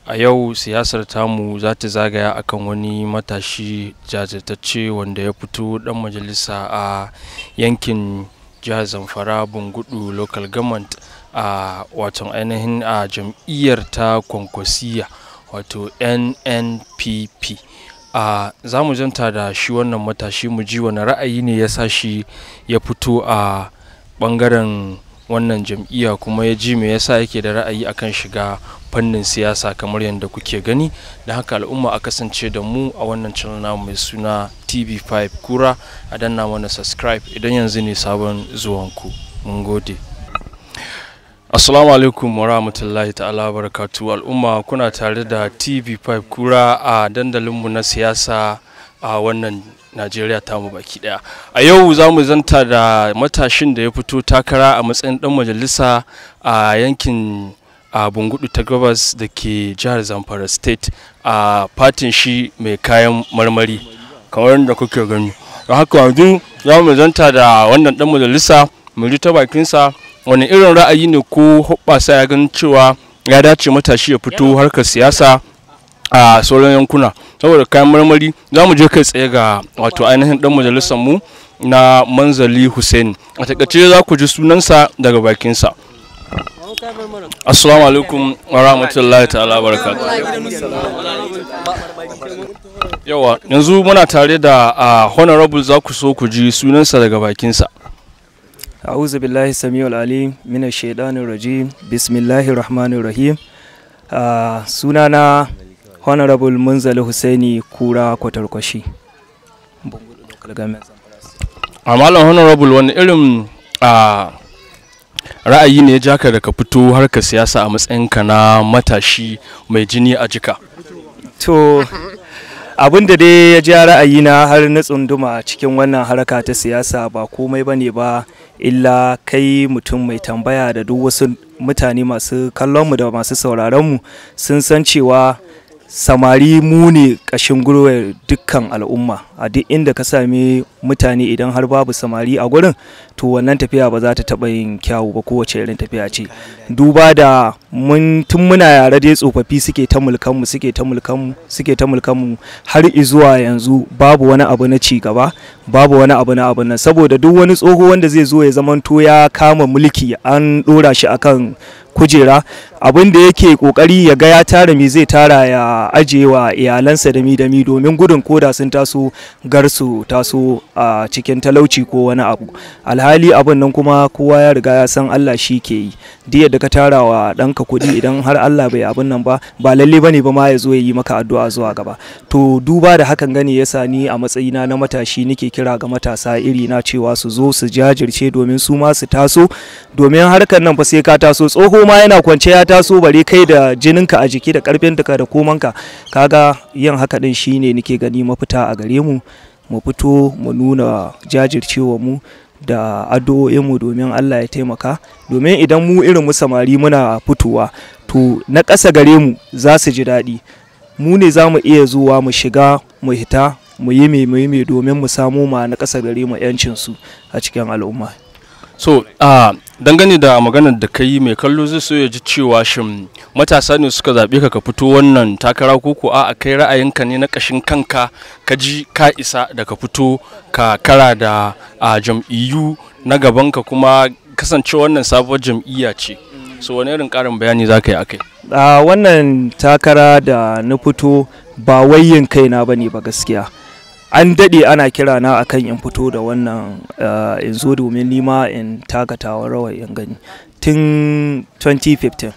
a yau siyasar tamu za ta zagaya akan wani matashi jajirtacce wanda ya fito dan majalisa a yankin jihar zamfara bungudu local government a watan ainihin a jam'iyyar ta kwankwasiya wato nnpp a za mu janta da shi wannan matashi mu ji wani ra'ayi ne ya sa shi ya fito a bangaren wannan jam'iyya kuma ya ji me yasa yake da ra'ayi akan shiga fannin siyasa kamar yadda kuke gani da haka al'umma a kasance da mu a wannan channel namu mai suna tv5 kura a danna mana subscribe idan yanzu ne sabon zuwanku mun gode assalamu alaikum wa rahmatullahi ta'ala barakatu al'umma kuna tare da tv5 kura a dandalinmu na siyasa a wannan najeriya tamu baki daya a yau za mu zanta da matashin da ya fito takara a matsayin dan majalisa a yankin a bungudu ta gabas da ke jihar zamfara state a fatin shi mai kayan marmari kamar da kuke gani don haka yanzu za mu zanta da wannan dan majalisa mu ji ta bakinsa wani irin ra'ayi ne ko hoɓɓasa ya ganin cewa ya dace matashi ya fito harkar siyasa a sauran yankuna saboda kayan marmari za mu je kai tsaye ga wato ainihin dan majalisar mu na manzali hussein a takaice za ku ji sunansa daga bakinsa assalamu alaikum wa rahmatullahi ta'ala barakatu yawa yanzu muna tare da honorable za ku so ku ji sunansa daga bakinsa أعوذ بالله السميع العليم من الشيطان الرجيم بسم الله الرحمن الرحيم uh, sunana honorable munzali husaini kura kwatarkwashi a malam honorable wani irin a ra'ayi ne ya jaka da ka fito harkar siyasa a matsayinka na matashi mai jini a jika to abin da dai ya ja ra'ayina har na tsunduma cikin wannan haraka ta siyasa ba komai bane ba illa kai mutum mai tambaya da duk wasu mutane masu kallonmu da masu sauraronmu sun san cewa samari mu ne ƙashin gurwar dukkan al'umma a duk inda ka sami mutane idan har babu samari a gurin to wannan tafiya ba za ta taɓa yin kyawu ba kowace irin tafiya ce duba da mun tun muna yare dai tsofaffi suke ta mulkanmu suke ta mulkanmu suke ta mulkanmu har izuwa yanzu babu wani abu na ci gaba babu wani abu na abu nan saboda duk wani tsoho wanda zai zo ya zamanto ya kama mulki an ɗora shi akan kujera abin da yake kokari ya ga ya tara me zai tara ya ajiye wa iyalansa da mi da mi domin gudun koda sun taso garsu taso a cikin talauci ko wani abu alhali abin nan kuma kowa ya riga ya san Allah shi ke yi duk yadda ka tara wa ɗanka kuɗi idan har Allah bai abin nan ba ba lalle bane ba ma ya zo ya yi maka addu'a zuwa gaba to duba da hakan gani yasa ni a matsayina na matashi nake kira ga matasa iri na cewa su zo su jajirce domin su ma su taso domin harkar nan fa sai ka taso tsoho ma yana kwance ya taso bare kai da jininka a jiki da karfinka da komanka kaga yin haka din shine nake gani mafita a gare mu mu fito mu nuna jajircewa mu da addu'o'inmu domin Allah ya taimaka domin idan mu irin mu samari muna fitowa to na ƙasa gare mu za su ji daɗi mu ne za mu iya zuwa mu shiga mu hita mu yi mai mai domin mu samu ma na ƙasa gare mu 'yancinsu a cikin al'umma so uh, dangane da maganar da ka yi mai kallo zai so ya ji cewa shin matasa ne suka zaɓe ka ka fito wannan takara ko ko a kai ra'ayinka ne na ƙashin kanka ka ji ka isa da ka fito ka kara da uh, jam'iyyu na gabanka kuma kasance wannan sabuwar jam'iyya ce so wani irin ƙarin bayani za ka yi akai a wannan takara da na fito ba wayin kaina ba ne ba gaskiya an daɗe ana kira na akan in fito da wannan in zo domin nima in takatawa rawar in gani tun 2015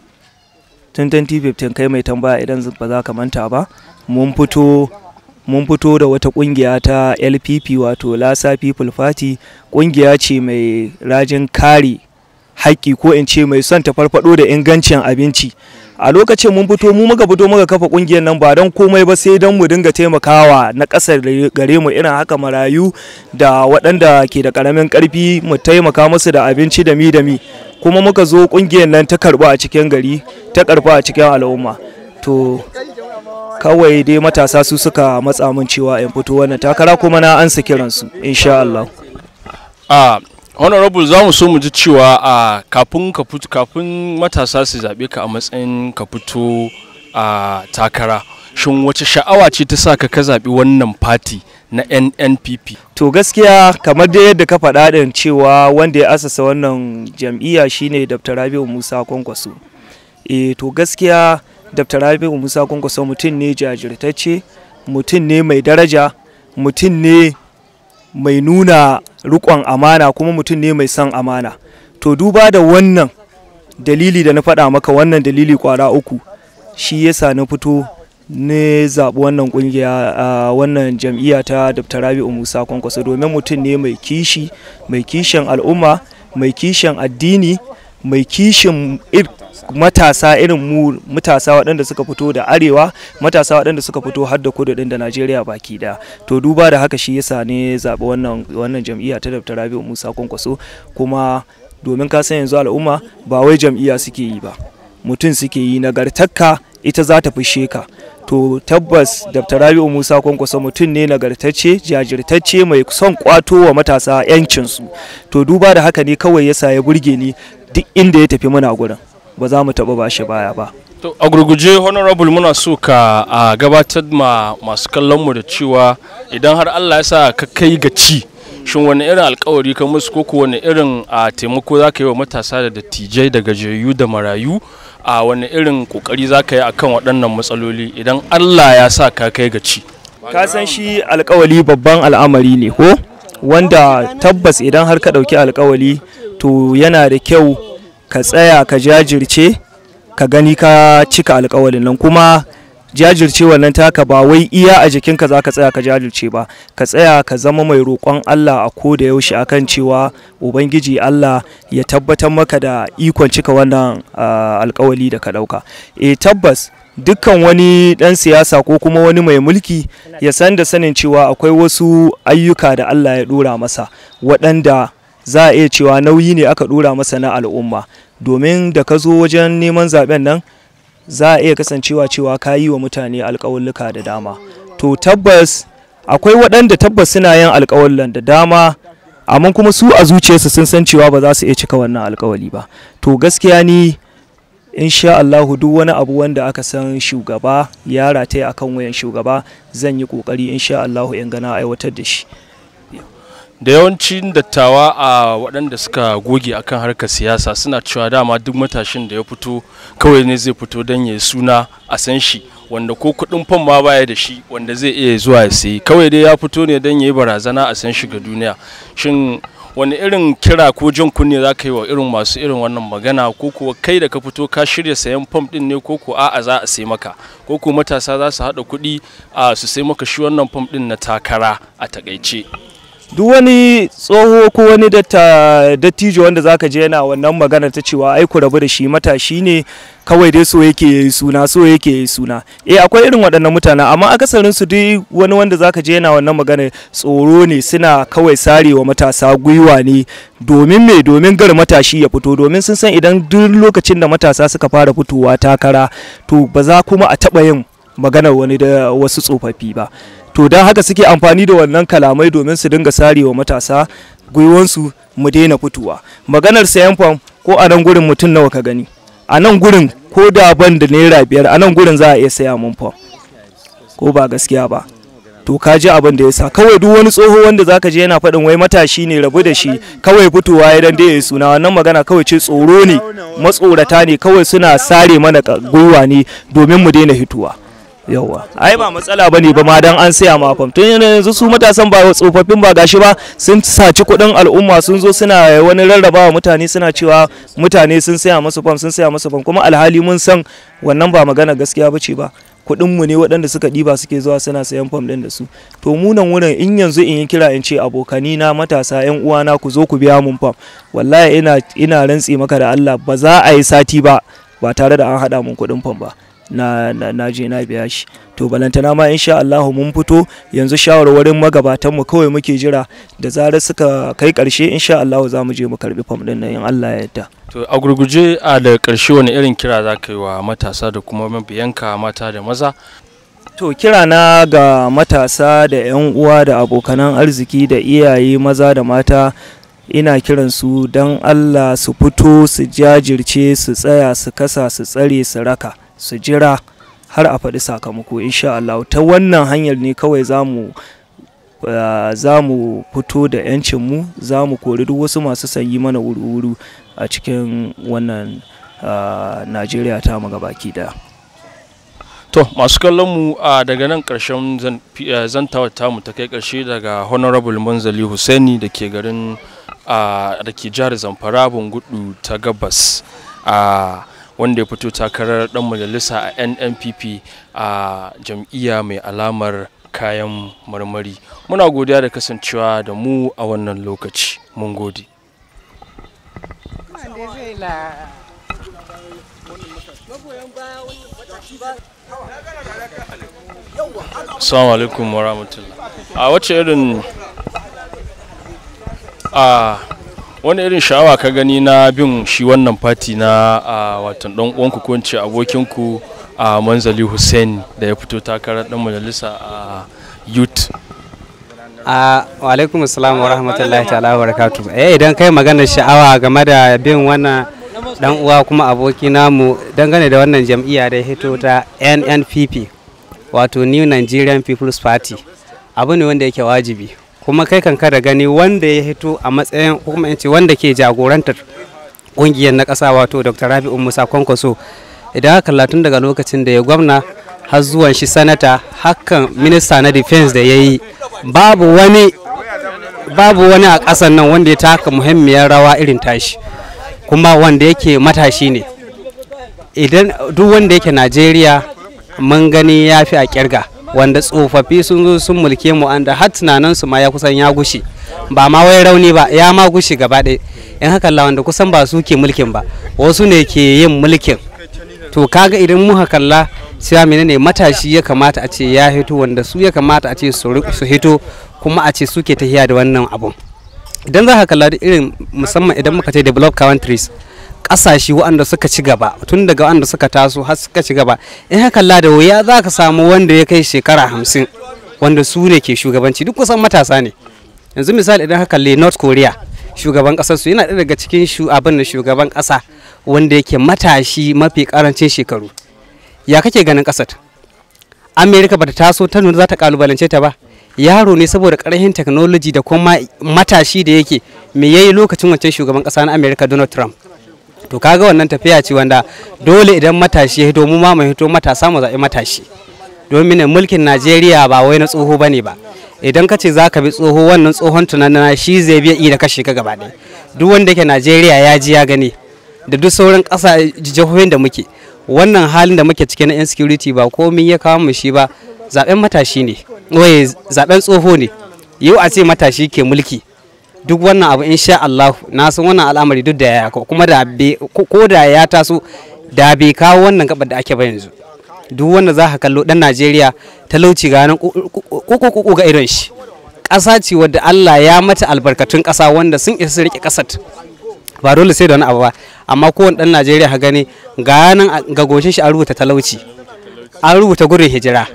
tun 2015 kai mai tambaya idan ba za ka manta ba mun fito mun fito da wata kungiya ta lpp wato lasa people party kungiya ce mai rajin kare haƙƙi ko in ce mai son ta farfado da ingancin abinci a lokacin mun fito mu muka fito muka kafa kungiyar nan ba don komai ba sai don mu dinga taimakawa na ƙasar gare mu irin haka marayu da waɗanda ke da ƙaramin ƙarfi mu taimaka musu da abinci da mi da mi kuma muka zo kungiyar nan ta karɓa a cikin gari ta karɓa a cikin al'umma to kawai dai matasa su suka matsa min cewa in fito wannan takara kuma na ansa kiransu insha Allah a honorable za mu so mu ji cewa a kafin ka fito kafin matasa su zaɓe ka a matsayin ka fito a takara shin wace sha'awa ce ta sa ka ka zaɓi wannan fati na nnpp to gaskiya kamar da yadda ka faɗa ɗin cewa wanda ya asasa wannan jam'iyya shine dr rabiu musa kwankwaso e to gaskiya dr rabiu musa kwankwaso mutum ne jajirtacce mutum ne mai daraja mutum ne mai nuna riƙon amana kuma mutum ne mai son amana to duba da wannan dalili da na faɗa maka wannan dalili kwara uku shi yasa na fito ne zaɓi wannan ƙungiya a wannan jam'iyya ta dr rabi'u musa kwankwaso domin mutum ne mai kishi mai kishin al'umma mai kishin addini mai kishin matasa irin mu matasa waɗanda suka fito da arewa matasa waɗanda suka fito har da kudu ɗin da najeriya baki da to duba da haka shi yasa ne zaɓi wannan wannan jam'iyya ta dr rabi'u musa kwankwaso kuma domin ka san yanzu al'umma ba wai jam'iyya suke yi ba mutum suke yi nagartakka ita za ta fishe ka to tabbas dr rabi'u musa kwankwaso mutum ne nagartacce jajirtacce mai son kwato wa matasa yancinsu to duba da haka ne kawai yasa ya burge ni duk inda ya tafi muna gurin ba za mu taɓa bashi baya ba to a gurguje honorable muna so ka a gabatar ma masu kallon mu da cewa idan har allah ya sa ka kai ga ci shin wani irin alkawari ka musu ko wani irin a taimako za ka yi wa matasa da dattijai da gajiyayyu da marayu a wani irin kokari za ka yi akan waɗannan matsaloli idan allah ya sa ka kai ga ci ka san shi alkawali babban al'amari ne ko wanda tabbas idan har ka ɗauki alkawali to yana da kyau ka tsaya ka jajirce ka gani ka cika alkawalin nan kuma jajirce wannan taka ba wai iya a jikinka za ka tsaya ka jajirce ba ka tsaya ka zama mai roƙon Allah a ko da yaushe akan cewa ubangiji Allah ya tabbatar maka da ikon cika wannan alkawali da ka ɗauka e tabbas dukkan wani ɗan siyasa ko kuma wani mai mulki ya san da sanin cewa akwai wasu ayyuka da Allah ya ɗora masa waɗanda za a iya cewa nauyi ne aka ɗora masa na al'umma domin da ka zo wajen neman zaben nan za a iya kasancewa cewa ka yi wa mutane alƙawulluka da dama to tabbas akwai waɗanda tabbas suna yin alƙawullan da dama amma kuma su a zuciyarsu sun san cewa ba za su iya cika wannan alƙawali ba to gaskiya ni insha Allahu duk wani abu wanda aka san shugaba ya rataya akan wayan shugaba zan yi kokari insha Allahu in gana aiwatar da shi da yawancin dattawa a waɗanda suka goge akan harkar siyasa suna cewa dama duk matashin da ya fito kawai ne zai fito don ya suna a san shi wanda ko kuɗin fam ma baya da shi wanda zai iya zuwa ya sayi kawai dai ya fito ne don ya yi barazana a san shi ga duniya shin wani irin kira ko jan kunne za ka yi wa irin masu irin wannan magana ko kuwa kai da ka fito ka shirya sayan fam din ne ko ko a'a za a sai maka ko ko matasa za su haɗa kuɗi a su sai maka shi wannan fam din na takara a takaice duk wani tsoho ko wani dattijo wanda zaka je yana wannan magana ta cewa ai ku rabu da shi matashi ne kawai dai so yake yi suna so yake yi suna eh akwai irin waɗannan mutane amma akasarin su duk wani wanda zaka je yana wannan magana tsoro ne suna kawai sarewa matasa gwiwa ne domin me domin gar matashi ya fito domin sun san idan duk lokacin da matasa suka fara fitowa takara to ba za kuma a taɓa yin maganar wani da wasu tsofaffi ba to don haka suke amfani da wannan kalamai domin su dinga sarewa matasa gwiwansu mu daina fitowa maganar sayan fam ko a nan gurin mutum nawa ka gani a nan gurin ko da ban da naira biyar a nan gurin za a iya saya mun fam ko ba gaskiya ba to ka ji abin da ya sa kawai duk wani tsoho wanda zaka je yana faɗin wai matashi ne rabu da shi kawai fitowa ya dan dai suna wannan magana kawai ce tsoro ne matsorata ne kawai suna sare mana gwiwa ne domin mu daina hituwa yawa ai ba matsala bane ba ma dan an saya ma fam tun yanzu su matasan ba tsofaffin ba gashi ba sun saci kuɗin al'umma sun zo suna wani rarrabawa mutane suna cewa mutane sun saya masu fam sun saya masu fam kuma alhali mun san wannan ba magana gaskiya bace ba kuɗin mu ne waɗanda suka ɗiba suke zuwa suna sayan fam ɗin da su to mu nan wurin in yanzu in yi kira in ce abokani na matasa yan uwana ku zo ku biya mun fam wallahi ina ina rantse maka da Allah ba za a yi sati ba ba tare da an haɗa mun kuɗin fam ba na, na, na je na biya shi to balantana ma insha Allahu mun fito yanzu shawarwarin magabatan mu kawai muke jira da zarar suka kai karshe insha Allahu za mu je mu karbi fam din nan in Allah ya yarda to a gurguje a da karshe wani irin kira za ka yi wa matasa da kuma mabiyanka mata da maza to kira na ga matasa da 'yan uwa da abokanan arziki da iyaye maza da mata ina kiran su don Allah su fito su jajirce su tsaya su kasa su tsare su raka su jira har a faɗi sakamako insha Allah ta wannan hanyar ne kawai za mu Uh, za mu fito da 'yancinmu za mu kori duk wasu masu sanyi mana wuru-wuru a cikin wannan uh, najeriya ta mu gabaki daya to masu kallon mu a daga nan karshen zantawar tamu ta kai karshe daga honorable manzali Hussaini da ke garin da ke jihar zamfara bungudu ta gabas a wanda ya fito takarar dan majalisa a nnpp a jam'iyya mai alamar kayan marmari muna godiya da kasancewa da mu a wannan lokaci mun gode Assalamu alaikum wa rahmatullah. A wace irin a wani irin sha'awa ka gani na bin shi wannan fati na a watan dan uwanku ko ce abokinku a Manzali Hussein da ya fito takarar dan majalisa a youth a wa alaikum assalam wa rahmatullahi ta'ala wa barakatuh eh idan kai magana sha'awa game da bin wannan dan uwa kuma aboki namu dangane da wannan jam'iyya da ya hito ta NNPP wato New Nigerian People's Party abu ne wanda yake wajibi kuma kai kanka da gani wanda ya hito a matsayin kuma ce wanda ke jagorantar kungiyar na ƙasa wato Dr. Rabi'u Musa Kwankwaso idan aka kalla tun daga lokacin da ya gwamna har zuwan shi sanata hakan minista na defense da ya yi babu wani babu wani a ƙasar nan wanda ya taka muhimmiyar rawa irin tashi kuma wanda yake matashi ne idan duk wanda yake najeriya mun gani ya fi a kirga wanda tsofaffi sun zo sun mulke mu anda har tunaninsu ma ya kusan ya gushe ba ma wai rauni ba ya ma gushe gaba ɗaya in haka wanda kusan ba su ke mulkin ba wasu ne ke yin mulkin to kaga idan muka kalla cewa menene matashi ya kamata a ce ya hito wanda su ya kamata a ce su hito kuma a ce suke tafiya da wannan abun idan za ka kalla da irin musamman idan muka ce developed countries kasashe waɗanda suka ci gaba tun daga waɗanda suka taso har suka ci gaba in ka kalla da wuya za ka samu wanda ya kai shekara hamsin wanda su ne ke shugabanci duk kusan matasa ne yanzu misali idan ka kalli north korea shugaban kasar su yana ɗaya daga cikin abin da shugaban ƙasa wanda yake matashi mafi karancin shekaru ya kake ganin kasar amerika bata taso ta nuna za ta kalubalance ta ba yaro ne saboda karhin technology da kuma matashi da yake me yayi lokacin wancan shugaban kasa na amerika donald trump to kaga wannan tafiya ce wanda dole idan matashi ya hito mu ma mu hito matasa mu zaɓi matashi domin mulkin najeriya ba wai na tsoho bane ba idan ka ce za ka bi tsoho wannan tsohon tunanin shi zai biya iya kashe ka gaba ɗaya duk wanda yake najeriya ya ji ya gani da duk sauran ƙasa jihohin da muke wannan halin da muke cike na insecurity ba komai ya kawo mu shi ba zaben matashi ne waye zaben tsoho ne yau a ce matashi ke mulki duk wannan abu insha Allah na san wannan al'amari duk da ya kuma da ko da ya taso da bai kawo wannan gabar da ake ba yanzu duk wanda za ka kallo dan Najeriya talauci ga nan kuku ga irin shi ƙasa ce wadda Allah ya mata albarkatun ƙasa wanda sun isa rike ƙasar ba dole sai da wani abu ba amma kowane dan Najeriya ka gani ga nan ga goshin shi an rubuta talauci an rubuta gudun hijira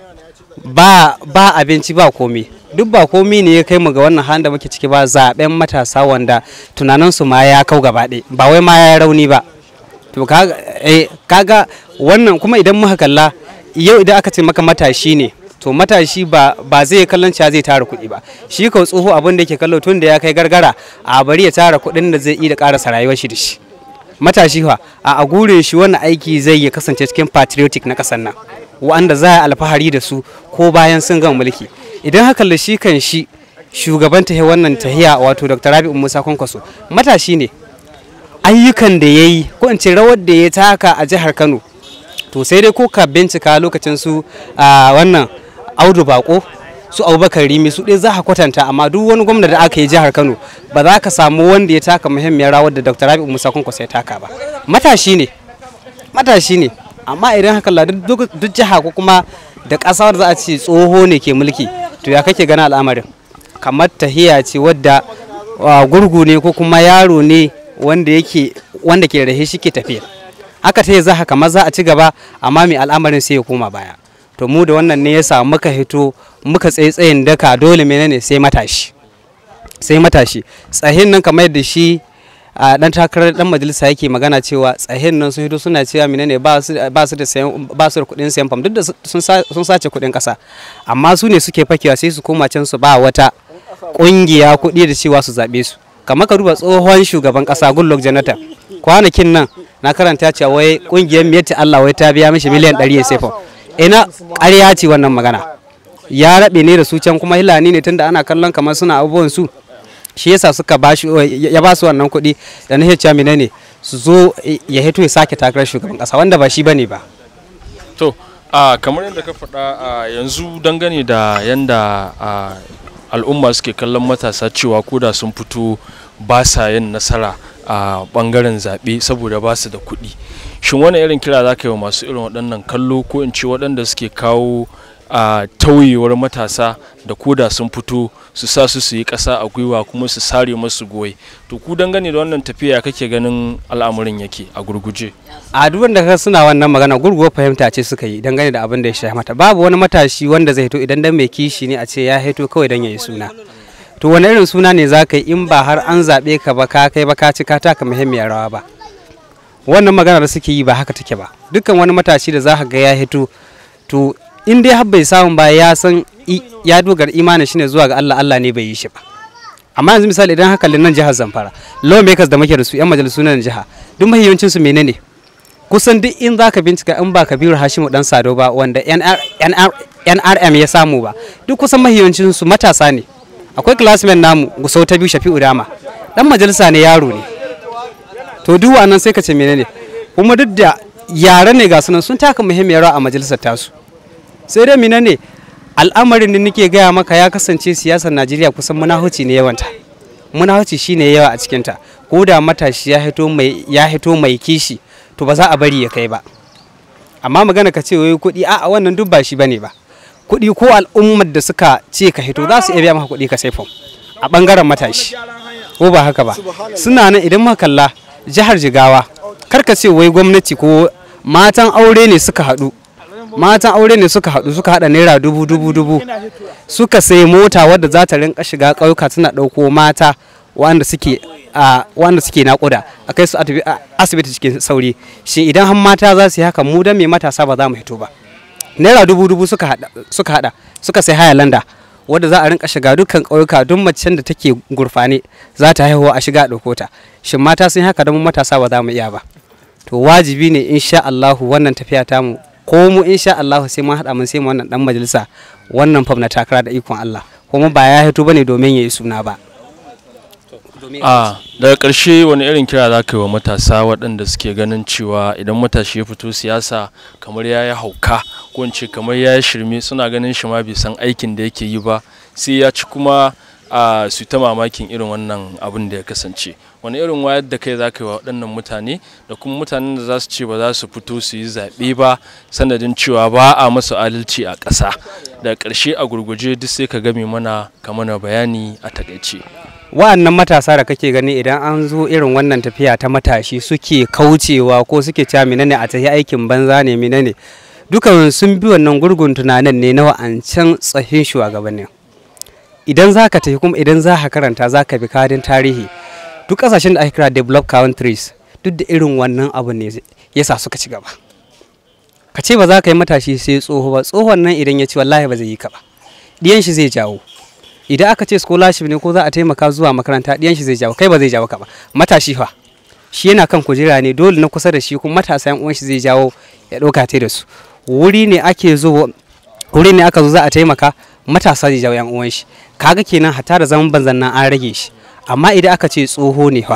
ba ba abinci ba komi duk ba komi ne ya kai mu ga wannan halin da muke ciki ba zaben matasa wanda tunaninsu ma ya kau gaba ɗaya ba wai ma ya rauni ba to kaga wannan kuma idan muka kalla yau idan aka ce maka matashi ne to matashi ba ba zai kallon cewa zai tara kuɗi ba shi ka tsoho abin da yake kallo tun da ya kai gargara a bari ya tara kuɗin da zai iya ƙarasa rayuwar shi da shi matashi fa a gure shi wannan aiki zai ya kasance cikin patriotic na ƙasar nan wanda za a alfahari da su ko bayan sun gama mulki idan haka da shi kan shi shugaban tahiya wannan tahiya wato dr rabi'u musa kwankwaso matashi ne ayyukan da ya yi ko in ce rawar da ya taka a jihar kano to sai dai ko ka bincika lokacin su a wannan audu bako su abubakar rimi su ɗaya za ka kwatanta amma duk wani gwamna da aka yi jihar kano ba za ka samu wanda ya taka muhimmiyar rawar da dr rabi'u musa kwankwaso ya taka ba matashi ne matashi ne amma idan haka la duk jiha ko kuma da ƙasa da za a ce tsoho ne ke mulki to ya kake gana al'amarin kamar tahiya ce wadda gurgu ne ko kuma yaro ne wanda yake wanda ke rahe shi ke tafiya haka ta za kamar za a ci gaba amma mai al'amarin sai ya koma baya to mu da wannan ne yasa muka hito muka tsaye tsayin daka dole menene sai matashi sai matashi tsahin nan kamar yadda shi a dan takarar dan majalisa yake magana cewa tsahin nan sun hito suna cewa menene ba su ba su da sayan ba su da kuɗin sayan fam duk da sun sun sace kuɗin ƙasa amma su ne suke fakewa sai su koma can su ba wata ƙungiya kuɗi da cewa su zaɓe su kamar ka duba tsohon shugaban ƙasa Goodluck Jonathan kwanakin nan na karanta cewa wai ƙungiyar Miyatti Allah wai ta biya mishi miliyan 100 ya sai fam ina ƙarya ce wannan magana ya rabe ne da su can kuma hilani ne tunda ana kallon kamar suna abubuwan su shi yasa suka ba shi ya ba su wannan kuɗi da na hecca mina ne su zo ya hito ya sake takarar shugaban ƙasa wanda ba shi bane ba to a kamar yadda ka faɗa a yanzu dangane da yanda a al'umma suke kallon matasa cewa koda sun fito ba sa yin nasara a bangaren zaɓe saboda ba su da kuɗi shin wani irin kira za ka yi wa masu irin waɗannan kallo ko in ce waɗanda suke kawo a tauyewar matasa da koda sun fito su sa su su yi ƙasa a gwiwa kuma su sare masu goyi to ku dangane da wannan tafiya kake ganin al'amarin yake a gurguje a duk wanda ka suna wannan magana gurguwar fahimta ce suka yi dangane da abin da ya shafi mata babu wani matashi wanda zai hito idan dan mai kishi ne a ce ya hito kawai dan ya yi suna to wani irin suna ne za ka yi in ba har an zaɓe ka ba ka kai ba ka ci ka taka muhimmiyar rawa ba wannan magana da suke yi ba haka take ba dukkan wani matashi da za ka ga ya hito to in dai har bai samu ba ya san ya dogara imanin shine zuwa ga Allah Allah ne bai yi shi ba amma yanzu misali idan haka nan jihar Zamfara lawmakers da muke da su yan majalisu na jiha duk mahiyancin su menene kusan duk in zaka bincika in ba Kabiru Hashimu dan Sado ba wanda NRM ya samu ba duk kusan mahiyancin su matasa ne akwai classmate namu Gusau ta biyu Shafi'u Dama dan majalisa ne yaro ne to duk wannan sai ka ce menene kuma duk da yare ne ga sunan sun taka muhimmiyar rawa a majalisar tasu sai dai mina ne al'amarin da nake gaya maka ya kasance siyasar najeriya kusan munahuci ne yawanta munahuci shine yawa a cikinta ko da matashi ya hito mai ya hito mai kishi to ba za a bari ya kai ba amma magana ka ce wai kuɗi a wannan duk ba shi bane ba kuɗi ko al'ummar da suka ce ka hito za su iya biya maka kuɗi ka sai fam a bangaren matashi ko ba haka ba suna nan idan muka kalla jihar jigawa karka ce wai gwamnati ko matan aure ne suka haɗu matan aure ne suka haɗu suka haɗa naira dubu dubu dubu suka sai mota wadda za ta rinka shiga ƙauyuka tana ɗauko mata wanda suke a wanda suke naƙuda a kai su asibiti cikin sauri shi idan har mata za su yi haka mu dan me matasa ba za mu hito ba naira dubu dubu suka haɗa suka haɗa suka sai haya landa wadda za a rinka shiga dukkan ƙauyuka duk macen da take gurfane za ta haihuwa a shiga a ɗauko ta shin mata sun haka don matasa ba za mu iya ba to wajibi ne insha Allahu wannan tafiya tamu ko mu insha Allahu sai mun haɗa mun sai mu wannan dan majalisa wannan fam na takara da ikon Allah kuma ba ya hito bane domin ya yi suna ba a daga ƙarshe wani irin kira za ka yi wa matasa waɗanda suke ganin cewa idan matashi ya fito siyasa kamar ya yi hauka ko in ce kamar ya yi shirme suna ganin shi ma bai san aikin da yake yi ba sai ya ci kuma a su ta mamakin irin wannan abin da ya kasance wani irin wayar da kai za ka yi wa waɗannan mutane da kuma mutanen da za su ce ba za su fito su yi zaɓe ba sanadin cewa ba a masu adalci a ƙasa da ƙarshe a gurguje duk sai ka game mana ka mana bayani a takaice wa'annan matasa da kake gani idan an zo irin wannan tafiya ta matashi suke kaucewa ko suke cewa menene a tafi aikin banza ne menene dukan sun bi wannan gurgun tunanin ne na wa'ancan tsahin shugabannin idan za ka tafi kuma idan za ka karanta za ka bi kadin tarihi duk kasashen da ake kira developed countries duk da irin wannan abu ne yasa suka ci gaba ka ce ba za ka yi matashi sai tsoho ba tsohon nan idan ya ci wallahi ba zai yi ka ba diyan shi zai jawo idan aka ce scholarship ne ko za a taimaka zuwa makaranta diyan shi zai jawo kai ba zai jawo ka ba matashi fa shi yana kan kujera ne dole na kusa da shi kuma matasa yan uwan shi zai jawo ya ɗauka ta da su wuri ne ake zo wuri ne aka zo za a taimaka matasa zai jawo yan uwan shi kaga kenan hatta da zaman banzan nan an rage shi amma idan aka ce tsoho ne fa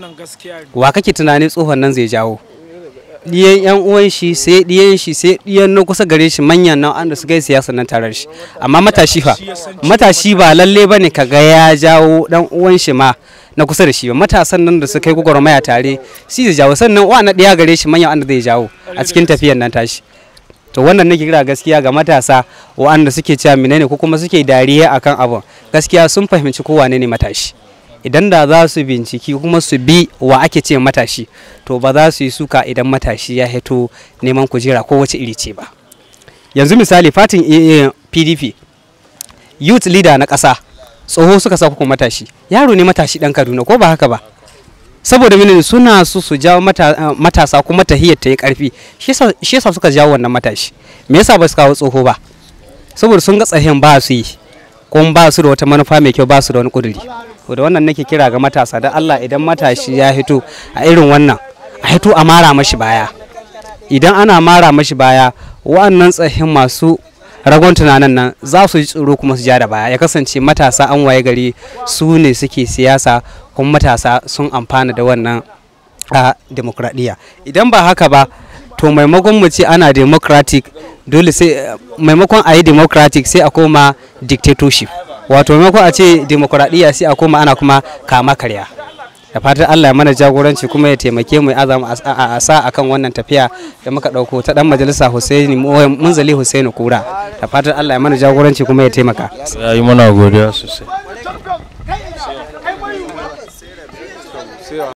wa kake tunanin tsohon nan zai jawo diyan yan uwan shi sai diyan shi sai diyan na kusa gare shi manyan nan an da su gai siyasa nan tare da shi amma matashi fa matashi ba lalle bane ka ga ya jawo dan uwan shi ma na kusa da shi ba matasan nan da su kai gwagwarmaya tare shi zai jawo sannan wa na daya gare shi manyan an da zai jawo a cikin tafiyar nan tashi to wannan nake kira gaskiya ga matasa wa'anda suke cewa menene ko kuma suke dariya akan abun gaskiya sun fahimci ko wane ne matashi idan da za su binciki kuma su bi wa ake ce matashi to ba za su yi suka idan matashi ya hito neman kujera ko wace iri ce ba yanzu misali fatin pdp youth leader na ƙasa tsoho suka sa kuma matashi yaro ne matashi dan kaduna ko ba haka ba saboda mene suna so su jawo matasa kuma tahiyar ta yi karfi shi yasa suka jawo wannan matashi me yasa ba su kawo tsoho ba saboda sun ga tsahin ba su yi kuma ba su da wata manufa mai kyau ba su da wani kuduri da wannan nake kira ga matasa da Allah idan matashi ya hito a irin wannan a hito a mara mashi baya idan ana mara mashi baya wa'annan tsahin masu ragon tunanin nan za su ji tsoro kuma su ja da baya ya kasance matasa an waye gari su ne suke siyasa kuma matasa sun amfana da wannan a demokradiyya idan ba haka ba to maimakon mu ce ana democratic dole sai maimakon a yi democratic sai a koma dictatorship wato maimakon a ce demokradiyya sai a koma ana kuma kama karya da fatan Allah ya mana jagoranci kuma ya taimake mu ya azama a sa akan wannan tafiya da muka dauko ta dan majalisa Husaini Munzali Husaini Kura da fatan Allah ya mana jagoranci kuma ya taimaka ya yi mana godiya sosai